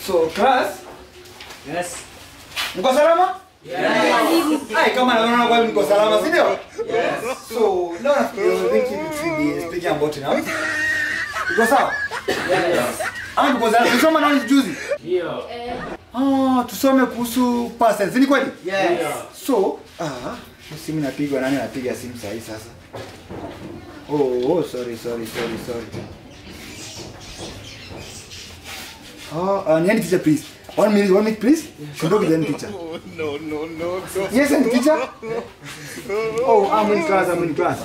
So class, Yes. mko salama? Ai, kama naona kwa mko salama, si ndio? So, leo nafikiri we thinking we should be speaking about now. Iko sawa? Ama mko salama? Tusoma nani juzi? Ndio. Ah, tusome kuhusu past tense. Ni kweli? Yes. So, ah, hii simu inapigwa nani anapiga simu saa hii sasa? Oh, oh, sorry, sorry, sorry, sorry. Oh, uh, niani teacher please. One minute, one minute please. Kondoki then teacher. No, no, no, no. Yes, and teacher. Oh, I'm in class, I'm in class.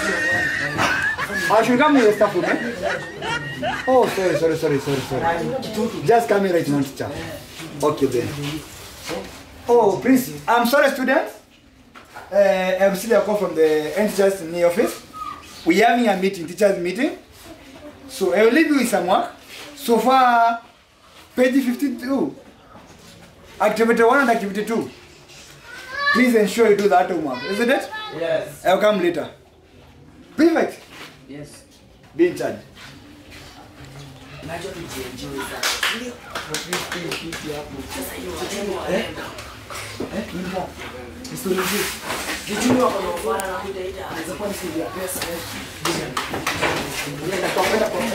I should come with the staff room, eh? Oh, sorry, sorry, sorry, sorry, sorry. Just come here right now, teacher. Okay then. Oh, please, I'm sorry, students. Uh, I'm still a call from the head teachers in the office. We're having a meeting, teachers meeting. So I will leave you with some work. So far, page 52. Activity 1 and activity 2. Please ensure you do that homework. Isn't it? Yes. I'll come later. Perfect. Yes. Be in charge. Najua tujienjoy sasa. Ndio. Sasa hiyo wacheni waenda. Historia hizi. Jijuni wako na ufara na kuitaita. Inaweza kuwa ni siri ya pesa. eh. Nenda kwa kwenda kwa.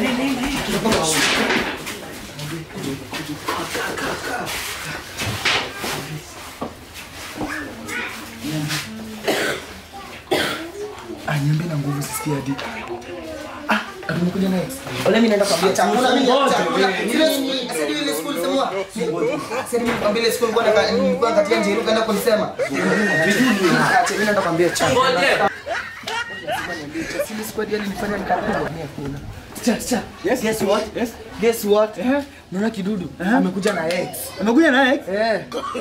Anyambe na nguvu sisikia hadi. Ah, tumekuja naye. Ole mimi naenda kwambia chakula mimi Ngoja, chakula. wewe. Ile sasa ile school sema. Sasa mimi kwambia ile school bwana nilikuwa katika njia kaenda kunisema. Acha mimi naenda kwambia chakula. Ngoja. Sisi squad yani nilifanya nikapigwa mimi hakuna. Cha cha. Yes. Guess what? Yes. Guess what? Eh. Naona kidudu amekuja na X. Amekuja naye? Eh.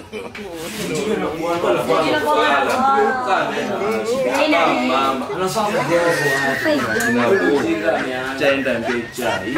chaenda mbe chai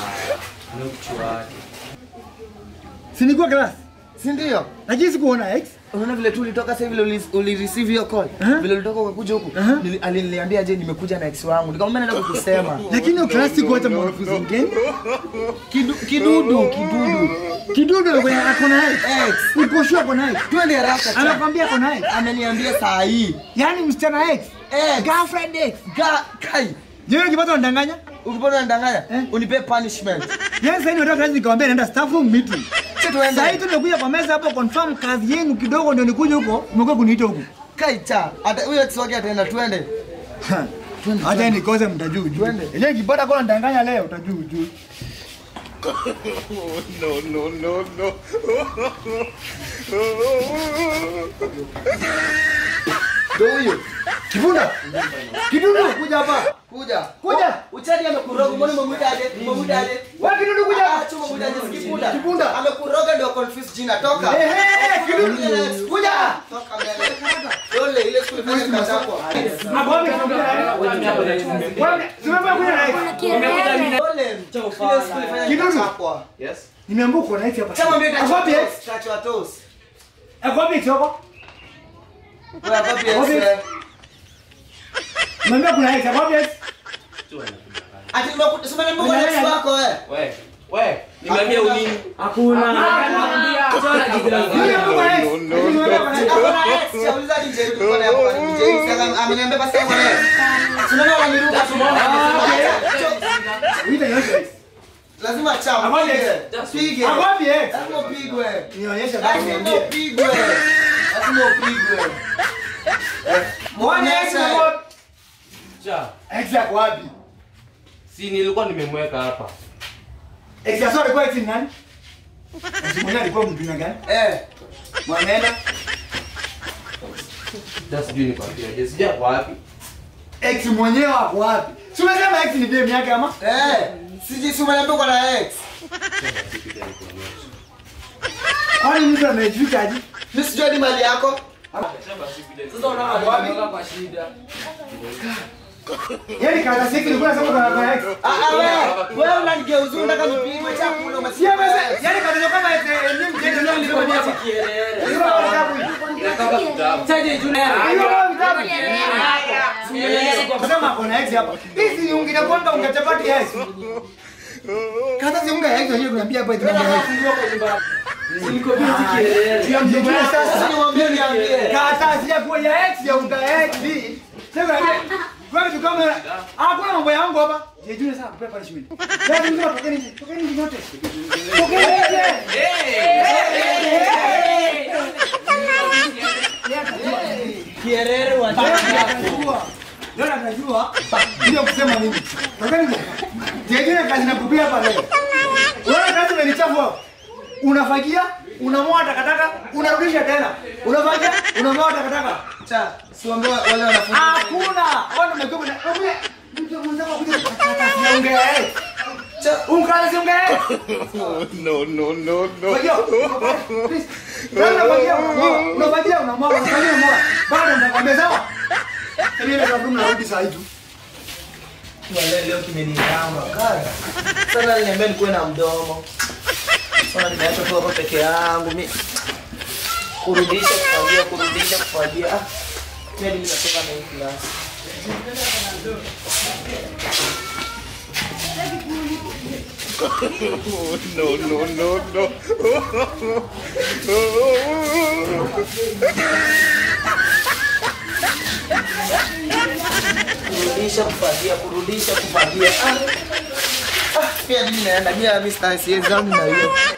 Si nilikuwa class. Si ndio? Lakini sikuona X. Unaona vile tu ulitoka sasa vile uli, uli receive hiyo call. Eh. Vile ulitoka ukakuja huku. Eh. nili- Aliniambia je nimekuja na X wangu. Nikamwambia naenda kukusema. Lakini hiyo class sikuacha mwanafunzi mgeni. Kidu, kidudu, kidudu. Kidudu alikuwa ako na X. X. Uko sure ako na X? Twende haraka cha. Anakwambia ako na X. Ameniambia saa hii. Yaani msichana X. X. Girlfriend X. Ga, kai. Yeye ukipata unadanganya? Ukipata unadanganya, Eh. unipe punishment. Yaani sasa hivi nataka kazi nikamwambia naenda staff room meeting. Sisi tuende. Sasa hivi tumekuja kwa meza hapo confirm kazi yenu kidogo ndio nikuje huko, umekuwa kuniita huko. Kai cha. Hata huyo ex wake ataenda twende. Twende. Hata nikose mtajuu juu. Twende. Yenyewe kipata kwa ndanganya leo utajuu juu. No, no, no, no. Ndio huyo. Kibunda. Kidudu kuja hapa. Kuja. Kuja. Uchadi amekuroga, mbona umemwita aje? Umemwita aje? Wewe kidudu kuja Ah, hapa. chuma mwita aje sikipunda. Kipunda. Amekuroga ndio confuse jina toka. Eh eh kidudu. Kuja. Toka mbele. Dole ile school fanya katapwa. Hapo wapi tunakuja naye? Wewe tumekuja kuja naye. Dole ile school fanya Kidudu. katapwa. yes Nimeambiwa uko na X hapa. Chama mbele Hapo wapi X? Tatu atos. Hapo wapi X hapo? Wewe hapo pia. Wapi? wewe. Nimeambiwa kuna X hapo wapi X? Ati nimekuta sema nimekuta na ex wako wewe. we we nimeambia unini Hakuna. Nimeambiwa kuna X. No, no, Nimeambiwa kuna X. Hakuna ex, chauliza ni Jerry kwa hapo kwa ni Jerry. Sasa ameniambia basi kwa leo. Tunaona wananiruka Uita yote X. Lazima chao. Hapo Pige. X. Pige. Hapo wapi X? Lazima upigwe. Nionyeshe basi Lazima niambie. upigwe. Lazima upigwe. One X na what? cha X yako wapi? si nilikuwa nimemweka hapa X ya sorry kwa X ni nani? X mwenyewe alikuwa mtu gani? Eh. Mwanaenda. hata sijui nikwambiaje sija kwa wapi X mwenyewe wako wapi? Si umesema X ni dem yake ama? Eh. Siji si umeniambia uko na ex. Kwani mtu amejificha aje? Mimi sijui ni mali yako. Sasa unaona kwa shida. Yaani kaza siki nilikuwa nasema kuna kwa X. Ah ah wewe. Wewe unanigeuza unataka nipigwe chakula Si umesikia amesema, yaani kaza kama X elimu tena ndio nilikuwa Nilikuwa hapa. kierere. Hiyo kama vitabu hivi. nataka kitabu Chaje Juliana. Hiyo kama vitabu. Sema kuna X hapa. Hizi ungine kwamba ungechapati X. Kata si unga yake hiyo kuniambia hapa eti mambo ya ex. Niko busy kielele. Jijue sasa. Niwaambie niambie. Karatasi ya kuwa ya X ya unga X. Sasa kuna kwa vitu kama hakuna mambo yangu hapa. Jijue sasa kupewa punishment. Yaani mtu tokeni nje. Tokeni nje wote. Tokeni nje. Kierere wa Najua. Leo najua ndio kusema nini. Tokeni nje. Jijue kazi nakupia hapa leo. Wewe kazi umenichafua. Unafagia, unamoa takataka, unarudisha tena. Unafagia, unamoa takataka. cha. Siwaambie wale wanafunzi. Hakuna. Ona umekuwa na wewe mtu mwenzako kuja karatasi ya unga ya X. Cha. Unga si unga ya X. No, no, no, no. Fagia. Please. Kama unafagia unamoa, unafagia unamoa, unafagia unamoa. Bado nitakwambia sawa? Mimi ndio sababu narudi saa hii tu. Wale leo kimenigamba kaya. Sana aliniambia nikuwe na mdomo. Sana nimeacha tu hapa peke yangu. Mimi kurudisha kufagia, kurudisha kufagia. Ah. Mimi ndio natoka na hii class. No, no, no, no. kurudisha kufagia, kurudisha kufagia. Ah. Ah, pia mimi naenda mimi mimi sitaki siwezi zangu na hiyo.